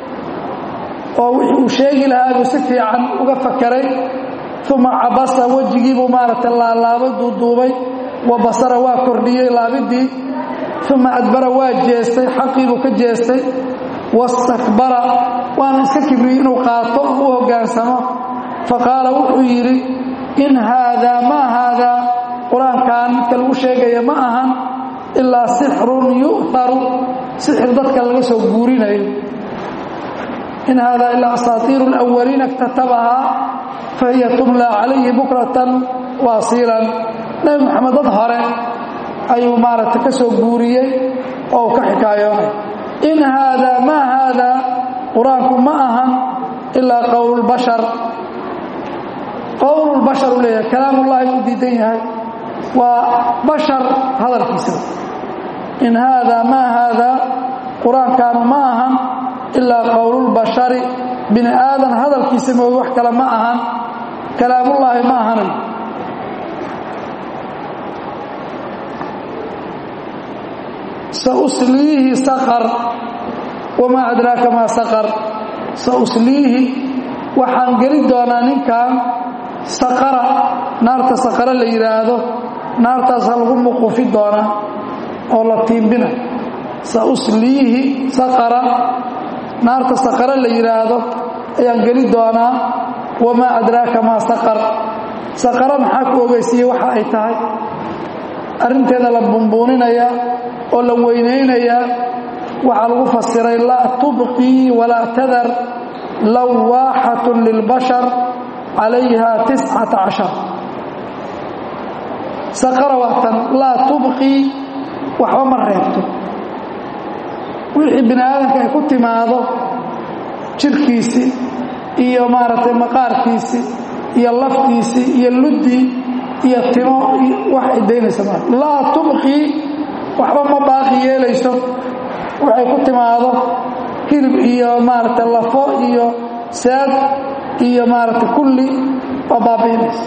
oo wixii uu sheegi lahaa buu si fiican uga fakaray uma cabasa wejigiibuu maaragtay laalaabay duuduubay wa basara waa kordhiyey laabidii uma adbara waa jeestay xaqiibuu ka jeestay wastakbara waana iska kibriyey inuu qaato oo u hoggaansamo faqaala wuxuu yidhi in haadaa maa haadaa qur-aankan midka lagu sheegaya ma ahan ilaa sixrun yu'haru sixir dadka laga soo guurinayo in haadaa ilaa asaatiiru alawaliina iktatabahaa fahiya tumlaa calayhi bukratan waasiilan nebi moxamed dad hore ayuu maaragtay ka soo guuriyey oo uu ka xikaayoonay in haadaa maa haadaa qur-aanku ma ahan ilaa qowlulbashar qowlulbashar uu leeyahay kalaamullaahi u diidan yahay waa bashar hadalkiisa in haadaa maa haadaa qur-aankaanu ma ahan ilaa qowlulbashari bini aadan hadalkiisa moogi wax kale ma ahan kalaamullaahi ma ahanayo sausliihi saqar wamaa adraaka maa saqar sausliihi waxaan geli doonaa ninkan saqara naarta saqara la yidhaahdo naartaasa lagu muquufi doonaa oo la tiimbina sausliihi saqara naarta saqara la yidhaahdo ayaan geli doonaa wamaa adraaka maa saqar saqara maxaa ku ogeysiiyey waxa ay tahay arrinteeda la bumbuuninayaa oo la weynaynayaa waxaa lagu fasiray laa tubqii walaa tadar lawaaxatun lilbashar calayha tiscata cashar saqara waatan laa tubqii waxba ma reebto wixii bini aadamka ay ku timaado jirkiisii iyo maaragtay maqaarkiisii iyo laftiisii iyo luddii iyo timo wax ay daynaysa ma laa tubqii waxba ma baaqi yeelayso waxay ku timaado hilib iyo maaragtay lafo iyo saad iyo maaragtay kulli waa baabiinaysa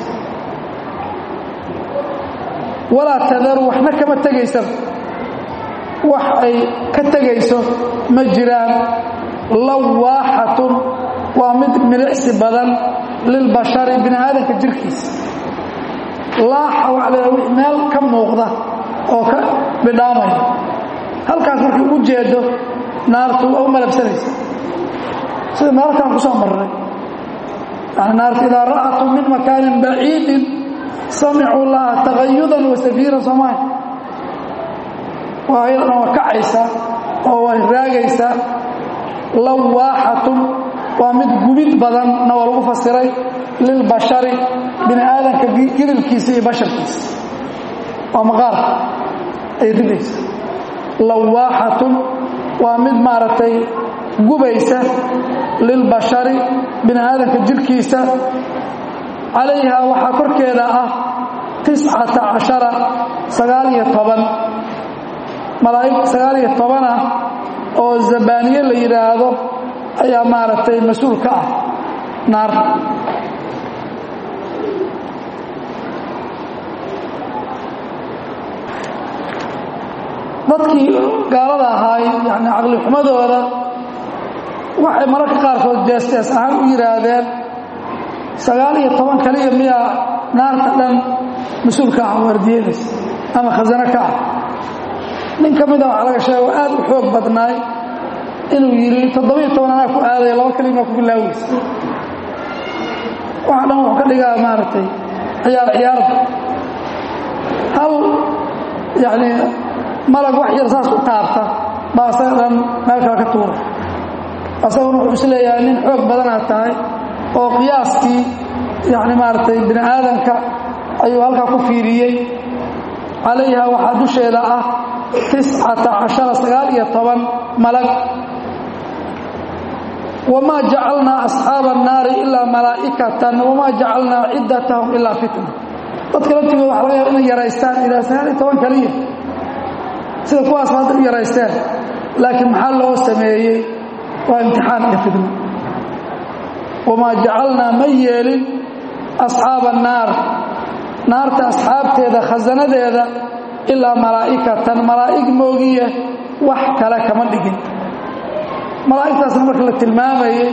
walaa tadaru waxna kama tegaysa wax ay ka tegayso ma jiraan lawaaxatun waa mid milicsi badan lilbashari bini aadamka jirkiisa laaxa waxa la wi meel ka muuqda oo ka bidhaamaya halkaas markii ugu jeedo naartu waa u malabsanaysa sida meelo kalan ku soo marray yani naartu idaa ra'atum min makaanin baciidin samicuu laha tagayudan wa safiiran soomaali waa ayadana waa kacaysaa oo waa raagaysaa lawaaxatun waa mid gubid badanna waa lagu fasiray lilbashari bini aadamka gidilkiisa iyo basharkiisa waa maqaarka ay ridaysa lawaaxatun waa mid maaragtay gubaysa lilbashari bini aadamka jirhkiisa calayha waxaa korkeeda ah tiscata cashara sagaal iyo toban malaa'ig sagaal iyo toban ah oo zabaaniye la yidhaahdo ayaa maaragtay mas-uul ka ah naar dadkii gaalada ahaay yani caqlixumadooda waxay mararka qaarkood jees-jees ahaan u yidhaahdeen sagaal iyo toban kaliya miyaa naarta dhan mas-uulka ah waardiyanaysa ama khasano ka ah nin ka mida waxaa laga sheega oo aad u xoog badnaay inuu yidhi toddobiyo toban anaa ku aadaya laba kalimaa ku bilaaweysa waxa dhan wuxuu ka dhigaa maaragtay ciyaar ciyaarda hal yacni malag wax yar saas u taabta baa asaga dhan meel kale ka tuura asaguna wuxuu is leeyahay nin xoog badanaad tahay oo qiyaaskii yacni maaragtay bini aadamka ayuu halkaa ku fiiriyey calayha waxaa dusheeda ah tiscata cashara sagaal iyo toban malag wamaa jacalnaa asxaaba annaari ilaa malaa'ikatan wamaa jacalnaa ciddatahum ilaa fitna dadka laftigooda waxa laga yaaba inay yaraystaan ilaa sagaal iyo toban kaliya sida kuwaas hadda u yaraysteen laakiin maxaa loo sameeyey waa imtixaan iyo fitna wamaa jacalnaa ma yeelin asxaaba annaar naarta asxaabteeda khasanadeeda ilaa malaa'ikatan malaa'ig moogiye wax kale kama dhigin malaa'igtaasna marka la tilmaamayey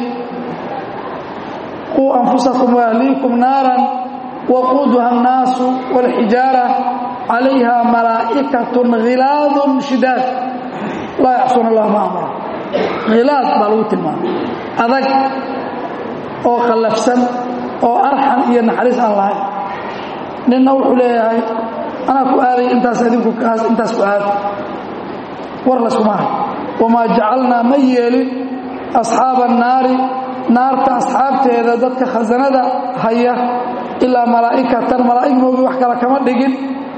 quu anfusakum waahliikum naaran waquuduha annaasu waalxijaara calayha malaa'ikatun khilaadun shidaad laa yacsuuna allah ma amara khilaad baa lagu tilmaamay adag oo khallafsan oo arxan iyo naxariis aan lahayn ninna wuxuu leeyahay anaa ku aaday intaas adinku intaas ku aada war laskuma hay wamaa jacalnaa ma yeelin asxaaba annaari naarta asxaabteeda dadka khasanada haya ilaa malaa'ikatan malaa'ig moogi wax kale kama dhigin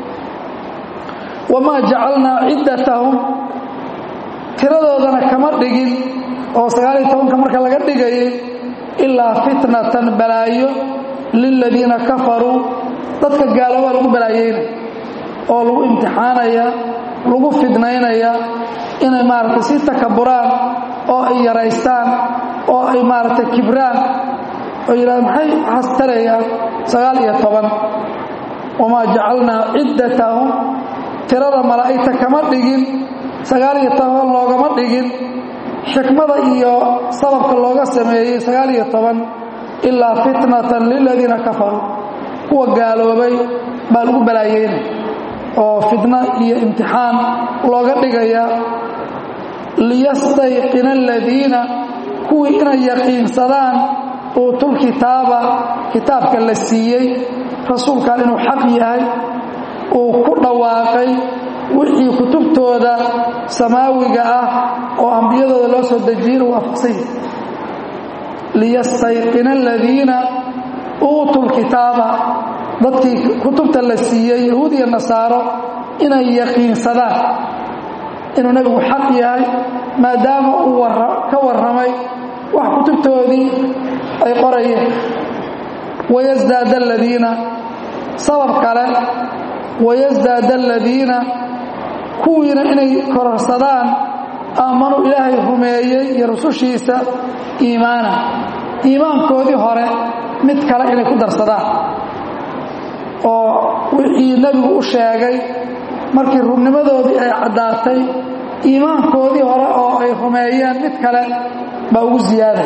wamaa jacalnaa ciddatahum tiradoodana kama dhigin oo sagaaliyo tobanka marka laga dhigayay ilaa fitnatan balaayo liladiina kafaruu dadka gaaloobaa lagu balaayeynaya oo lagu imtixaanaya lagu fidnaynaya inay maaragtay si takaburaan oo ay yaraystaan oo ay maaragtay kibraan oo yidhahda maxay waxaas tarayaan sagaal iyo toban wamaa jacalnaa ciddatahum tirada malaa'igta kama dhigin sagaal iyo toban loogama dhigin xikmada iyo sababka looga sameeyey sagaal iyo toban ilaa fitnatan liladiina kafaruu kuwa gaaloobay baa lagu balaayeynaya oo fitno iyo imtixaan looga dhigaya liyastayqina aladiina kuwii inay yaqiinsadaan uutul kitaaba kitaabka la siiyey rasuulkan inuu xaq yahay uu ku dhawaaqay wixii kutubtooda samaawiga ah oo ambiyadooda loo soo dejiyey uu waafaqsan yahay liyastayqina aladiina uutuu lkitaaba dadkii kutubta la siiyey yahuud iyo nasaaro inay yaqiinsadaan inuu nebigu xaq yahay maadaama uu ka warramay wax kutubtoodii ay qorayeen wayasdaada aladiina sabab kale wayasdaada aladiina kuwiina inay kororsadaan aamanuu ilaahay rumeeyey iyo rusushiisa iimaana iimaankoodii hore mid kale inay ku darsadaan oo wixii nebigu u sheegay markii rubnimadoodii ay caddaatay iimaankoodii hore oo ay rumeeyeen mid kale baa ugu ziyaaday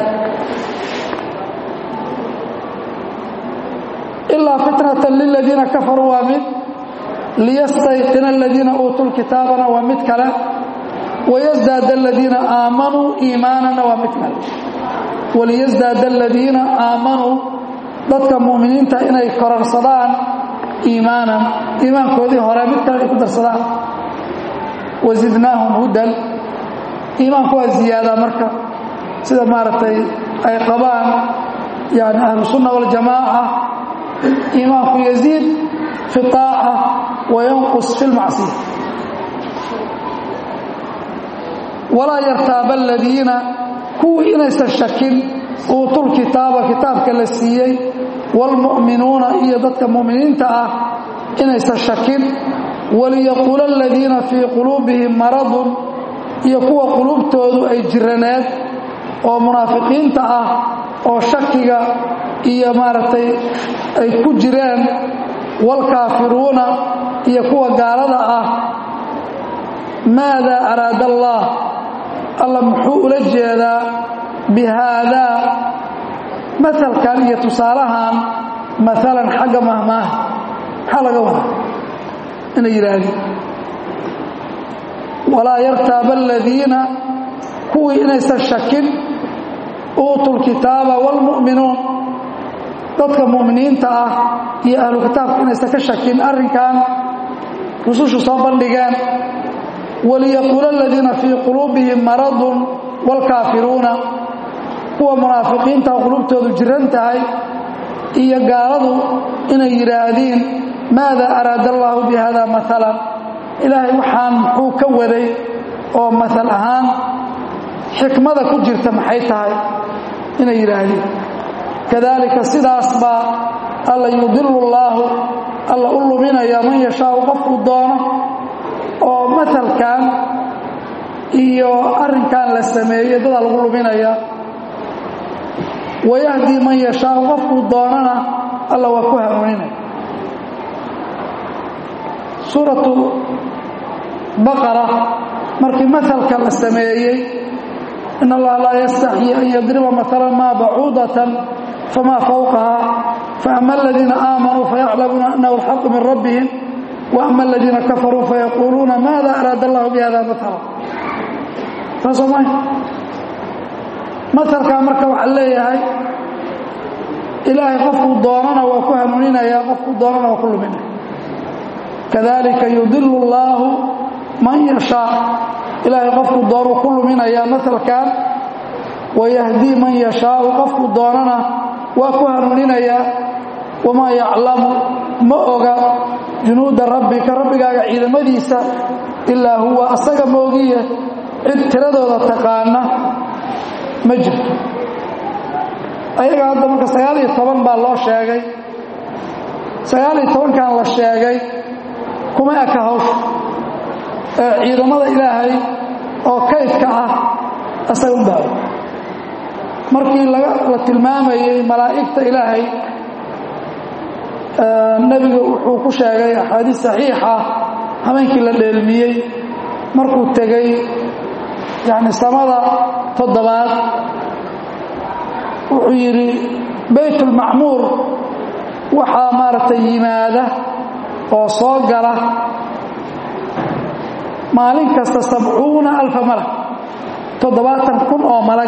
ilaa fitnatan liladiina kafaruu waa mid liyastayqina aladiina uutuu lkitaabana waa mid kale wayasdaada aladiina aamanuu iimaanana waa mid kale waliyasdaada aladiina aamanuu dadka mu'miniinta inay kororsadaan iimaanan iimaankoodii hore mid kale ay ku darsadaan wasidnaahum hudan iimaanku waa ziyaadaa marka sida maaragtay ay qabaan yani ahlusunna waljamaaca iimaanku yaziid fi aaca wa yanqus fi lmacsiya walaa yartaaba aladiina kuwii inaysan shakin uutul kitaaba kitaabka la siiyey waalmu'minuuna iyo dadka mu'miniinta ah inaysan shakin waliyaquula aladiina fii quluubihim maradun iyo kuwa quluubtoodu ay jiraneed oo munaafiqiinta ah oo shakiga iyo maaragtay ay ku jireen waalkaafiruuna iyo kuwa gaalada ah maada araada allah alla muxuu ula jeedaa bihaadaa masalkan iyo tusaalahan maalan xagga mahmaaha maxaa laga wadaa inay yidhaahdeen walaa yartaaba aladiina kuwii inaysan shakin uutuu lkitaaba waalmu'minuun dadka mu'miniinta ah iyo ahlu kitaabka inaysan ka shakin arrinkan rusushu soo bandhigeen waliyaquula aladiina fii quluubihim maradun waalkaafiruuna kuwa munaafiqiinta qulubtoodu jiran tahay iyo gaaladu inay yidhaahdiin maada araada allaahu bi hada maalan ilaahay waxaan muxuu ka waday oo maal ahaan xikmada ku jirta maxay tahay inay yidhaahdeen kadaalika sidaas baa alla yudilu llaahu alla u luminaya man yashaau qofkuu doono oo maalkan iyo arrinkan la sameeyey dadaa lagu luminaya wayahdi man yashaau qofkuu doonana alla waa ku hanuuninaya suuratu baqara markii maalka la sameeyey in allaha laa yastaxyi an yadriba maala maa bacuudatan famaa fawqaha faama aladiina aamanuu fayaclamuuna annahu alxaqu min rabbihim waama aladiina kafaruu fayaquuluuna maada araada allahu bihada maala saasoo ma maalkaa marka waxaa leeyahay ilaahay qofkuu doonana waa ku hanuuninaya qofkuu doonana waa ku luminaya kadalika yudilu اllaahu man yashaa ilaahay qofkuu doonuu ku luminayaa maalkan wayahdii man yashaau qofkuu doonana waa ku hanuuninayaa wamaa yaclamu ma oga junuuda rabbika rabbigaaga ciidamadiisa ilaa huwa asaga moogiye cid tiradooda taqaana ma jirto ayaga hadda marka sagaal iyo toban baa loo sheegay sagaal iyo tobankan la sheegay kuma eka hawsha ee ciidamada ilaahay oo kaydka ah asaga u baawo markii la tilmaamayey malaa'igta ilaahay nebigu wuxuu ku sheegay axaadiis saxiixa habeenkii la dheelmiyey markuu tegey yacni samada toddobaad wuxuu yidhi baytulmacmuur waxaa maaragtay yimaada oo soo gala maalin kasta sabcuuna alfa malag toddobaatan kun oo malag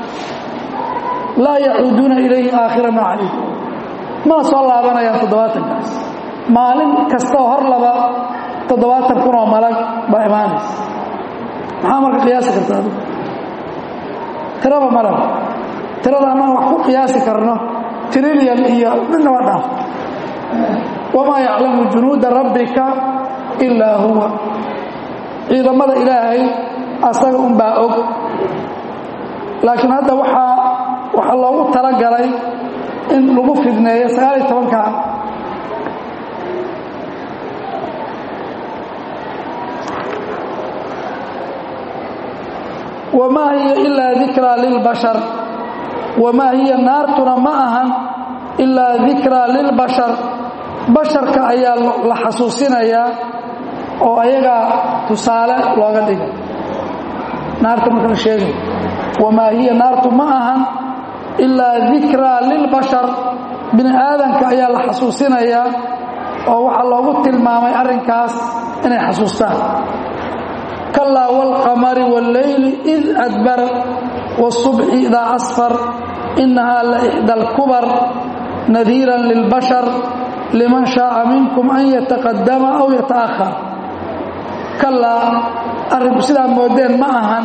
laa yacuuduuna ilayhi aakhira maa calayh mana soo laabanayaan toddobaatankaas maalin kastaoo hor laba toddobaatan kun oo malag baa imaanaysa maxaa marka qiyaasi kartaa adu tiraba malaba tirada annaga wax ku qiyaasi karno trilyan iyo midna waa dhaaf wamaa yaclamu junuuda rabbika ilaa huwa ciidamada ilaahay asaga unbaa og laakiin hadda waxaa waxaa loogu talagalay in lagu fidneeyo sagaal iyo tobankan wamaa hiya ilaa dikraa lilbashar wamaa hiya naartuna ma ahan ilaa dikraa lilbashar basharka ayaa la xasuusinayaa oo ayagaa tusaale looga dhigay naarta marka la sheegay wamaa hiya naartu ma ahan ilaa dikraa lilbashar bini aadanka ayaa la xasuusinayaa oo waxaa loogu tilmaamay arrinkaas inay xasuustaan kalaa wاlqamari wاlleyli id adbar wالصubxi idaa asfar inahaa la ixdى اlkubar nadiira lilbashar liman shaaa minkum an yataqadama aw yataأhar kalaa arrinku sidaa moodeen ma ahan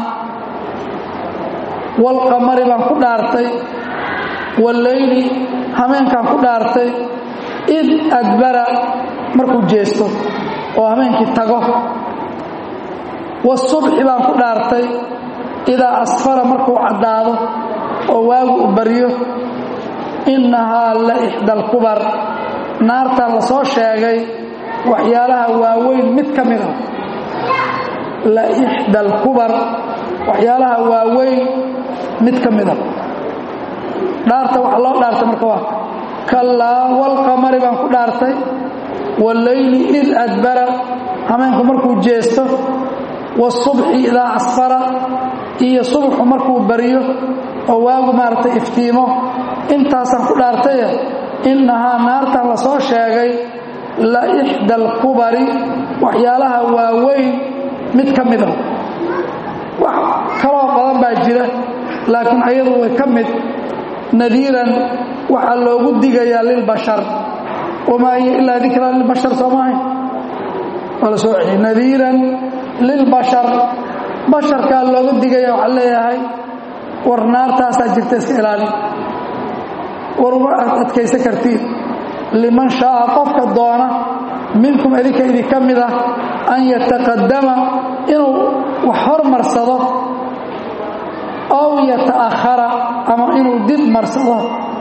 wاlqamari baan ku dhaartay wاlleyli hameenkaan ku dhaartay id adbara markuu jeesto oo hameenkii tago wاsubxi baan ku dhaartay idaa asfara markuu caddaado oo waagu u baryo innahaa la ixda alkubar naartan la soo sheegay waxyaalaha waaweyn mid ka mid ah la ixda alkubar waxyaalaha waaweyn mid ka mid a dhaarta waxa loo dhaartay marka waa kallaa walqamari baan ku dhaartay walleyli id adbara hameenku markuu jeesto wasubxi idaa asfara iyo subxu markuu baryo oo waagu maaragtay iftiimo intaasaan ku dhaartaye innahaa naartan la soo sheegay la ixda alkubari waxyaalaha waaweyn mid ka mid ah wax kaloo badan baa jira laakiin ayadu way ka mid nadiiran waxaa loogu digayaa lilbashar wamaa hiya ilaa dikraa lilbashar soo maahay waa la soo celiyey nadiiran lilbashar basharkaa looga digaya waxaa leeyahay war naartaasaa jirta iska ilaali war uma adkaysan kartiin liman shaaa qofka doona minkum idinka idinka mid ah an yataqadama inuu wax hormarsado ow yata'ahara ama inuu dib marsado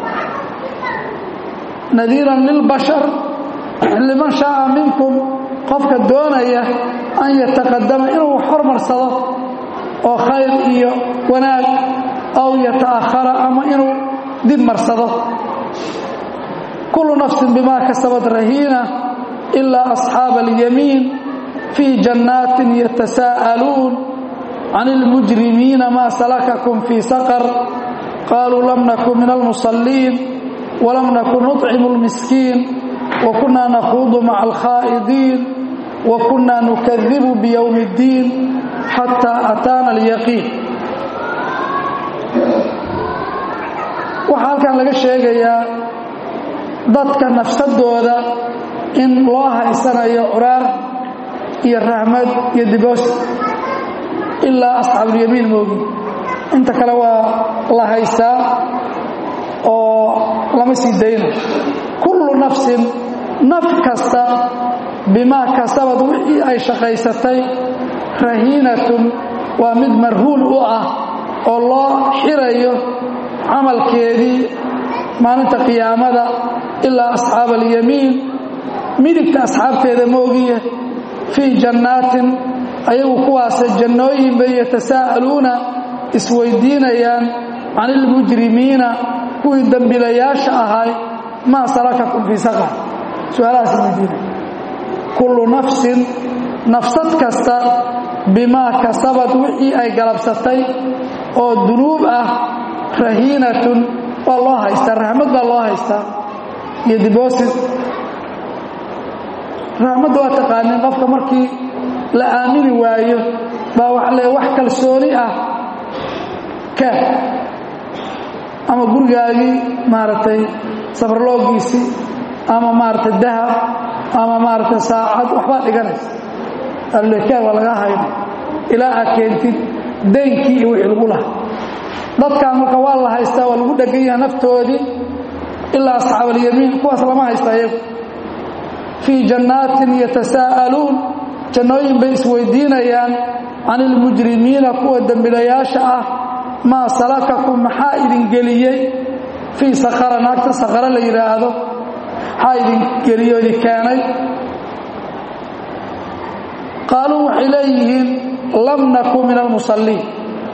nadiiran lilbashar liman shaaa minkum qofka doonaya an yataqadama inuu wax hormarsado oo khayr iyo wanaag ow yata'ahara ama inuu dib marsado kullu nafsin bimaa kasabat rahiina ilaa asxaaba alyamiin fii jannaatin yatasaa'aluun can ilmujrimiina maa salakakum fii saqar qaaluu lam nakun min almusalliin walam nakun nuطcimu اlmiskiin wa kunaa nakhuudu maca alkhaa'idiin wa kunaa nukadibu biyowmi اddiin xataa ataana alyaqiin waxaa halkan laga sheegayaa dadka nafsadooda in loo haysanayo curaar iyo rahmad iyo diboos ilaa asxaabulyamiin moogi inta kale waa la haystaa oo lama sii dayna kullu nafsin naf kasta bimaa kasabad wixii ay shaqaysatay rahiinatun waa mid marhuul u ah oo loo xirayo camalkeedii maalinta qiyaamada ilaa asxaaba alyamiin midigta asxaabteeda moogiye fii jannaatin ayagu kuwaase jannooyin bay yatasaa'aluuna isweydiinayaan can ilmujrimiina kuwii dembilayaasha ahay maa salakakum fii saqar su-aalahaas weydiinaya kullu nafsin nafsad kasta bimaa kasabad wixii ay galabsatay oo dunuub ah rahiinatun waa loo haystaa raxmad baa loo haystaa iyo diboosid raxmadda waa taqaanin qofka markii la aamini waayo baa waxa le wax kalsooni ah kaa ama gurigaagii maaragtay safarloogiisii ama maaragtay dahab ama maaragtay saacad waxbaa dhiganaysa allekaa waa laga hayna ilaa aad keentid daynkii iyo wixii lagu laha dadkan marka waa la haystaa waa lagu dhegan yaha naftoodii ilaa asxaab alyamiin kuwaas lama haysta iyagu fii jannaatin yatasaa'aluun jannooyin bay isweydiinayaan can ilmujrimiina kuwa dembilayaasha ah maa salakakum maxaa idin geliyey fii sakara naagta sakara la yidhaahdo maxaa idin geliyo idin keenay qaaluu waxay leeyihiin lam nakun min almusalliin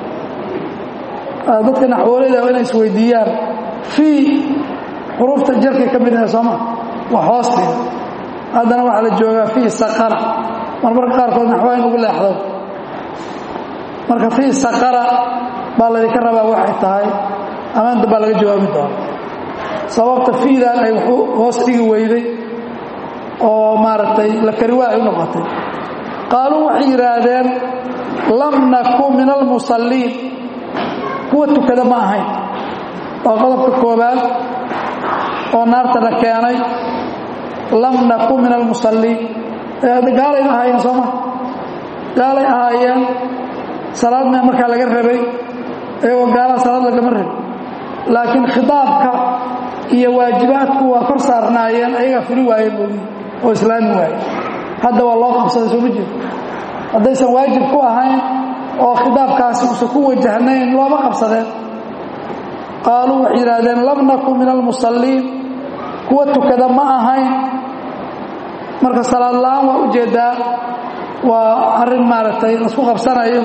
dadka naxwooleyda waa inay isweydiiyaan fii xuruufta jarkay ka mid ahay sooma waa hoosteeda haddana waxaa la joogaa fii saqara marmarka qaarkood naxwaa in lagu leexdo marka fii saqara baa laydinka rabaa waxay tahay amaanta baa laga jawaabi doona sababta fiidan ay waxu hoos dhigi weyday oo maaragtay la kariwaa ay u noqotay qaaluu waxay yidhaahdeen lam nakun min almusalliin kuwa tukada ma ahayn waa qodobka koobaad oo naarta la keenay lam nakun min almusalliin gaalay ahaayeen sooma gaalay ahaayeen salaadna markaa laga rabay iyagoo gaalaha salaad lagama rabay laakiin khitaabka iyo waajibaadku waa kor saarnaayeen ayagaa fuli waaye moogi oo islaami waaye hadda waa loo qabsaday sooma jeedo haddaysan waajib ku ahayn oo khitaabkaasi uusan ku wajahnayn looma qabsadeen qaaluu waxay yidhaahdeen lam nakun min almusalliin kuwa tukada ma ahayn marka salaad la-aan waa ujeeddaa waa arrin maaragtay laisku qabsanayo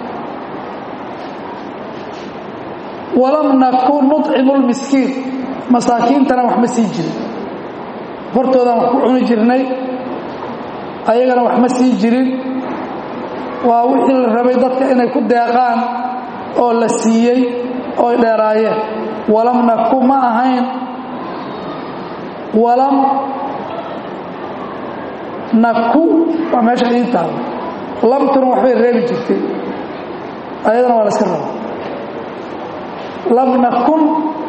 walam nakun nucimu lmiskiin masaakiintana wax ma sii jirin hortoodaan wax ku cuni jirnay ayagana wax ma sii jirin waa wixii la rabay dadka inay ku deeqaan oo la siiyey ooy dheeraayeen walam naku ma ahayn walam naku waa meesha idiin taalo lamtuna waxbay reebi jirtay ayadana waa la iska raba lam nakun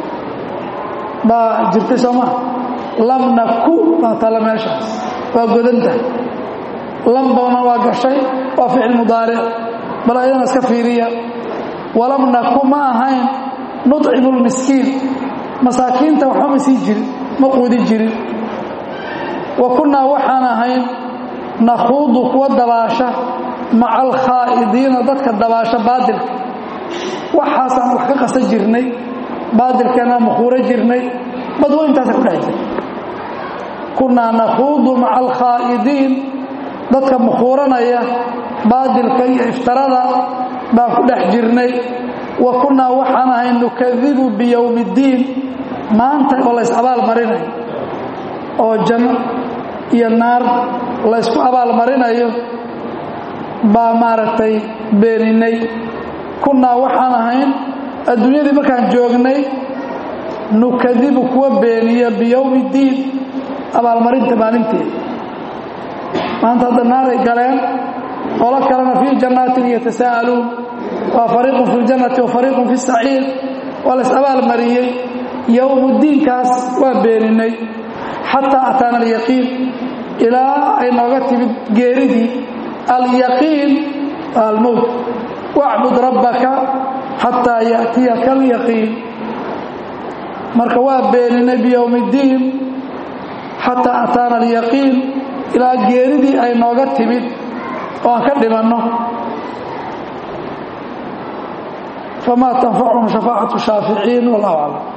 baa jirtay sooma lam naku baa taalla meeshaas waa godanta lambana waa gashay waa ficil mudaaric bal ayadana iska fiiriya walam naku ma ahayn nucimu lmiskiin masaakiinta waxba ma sii jirin ma quudi jirin wa kunnaa waxaan ahayn nakhuudu kuwa dabaasha maca alkhaa'idiina dadka dabaasha baadilka waxaasaan wax ka qasan jirnay baadilkeena makhuuro jirnay badweyntaasa ku dhex jira kunnaa nakhuudu maca alkhaa'idiin dadka makhuuranaya baadilka iyo iftarada baan ku dhex jirnay wa kunnaa waxaan ahay nukadibu biyowmi اddiin maanta oo lays abaal marinayo oo janno iyo naar laysku abaal marinayo baa maaragtay beeninay kunnaa waxaan ahayn adduunyadii markaan joognay nukadibu kuwa beeniya biyowmi اddiin abaalmarinta maalinteeda maanta hadda naaray galeen qolo kalena fii jannaatin yatasaa'aluun waa fariiqun fi ljannati wa fariiqun fi saciir waa lays abaal mariyey yowmuddiinkaas waa beeninay xataa ataana alyaqiin ilaa ay nooga timid geeridii alyaqiin waa almowt wacbud rabbaka xataa ya'tiyaka alyaqiin marka waa beeninay biyowmi ddiin xataa ataana alyaqiin ilaa geeridii ay nooga timid oo aan ka dhimanno famaa tanfacuhum shafaacatu shaaficiin wallahu aclam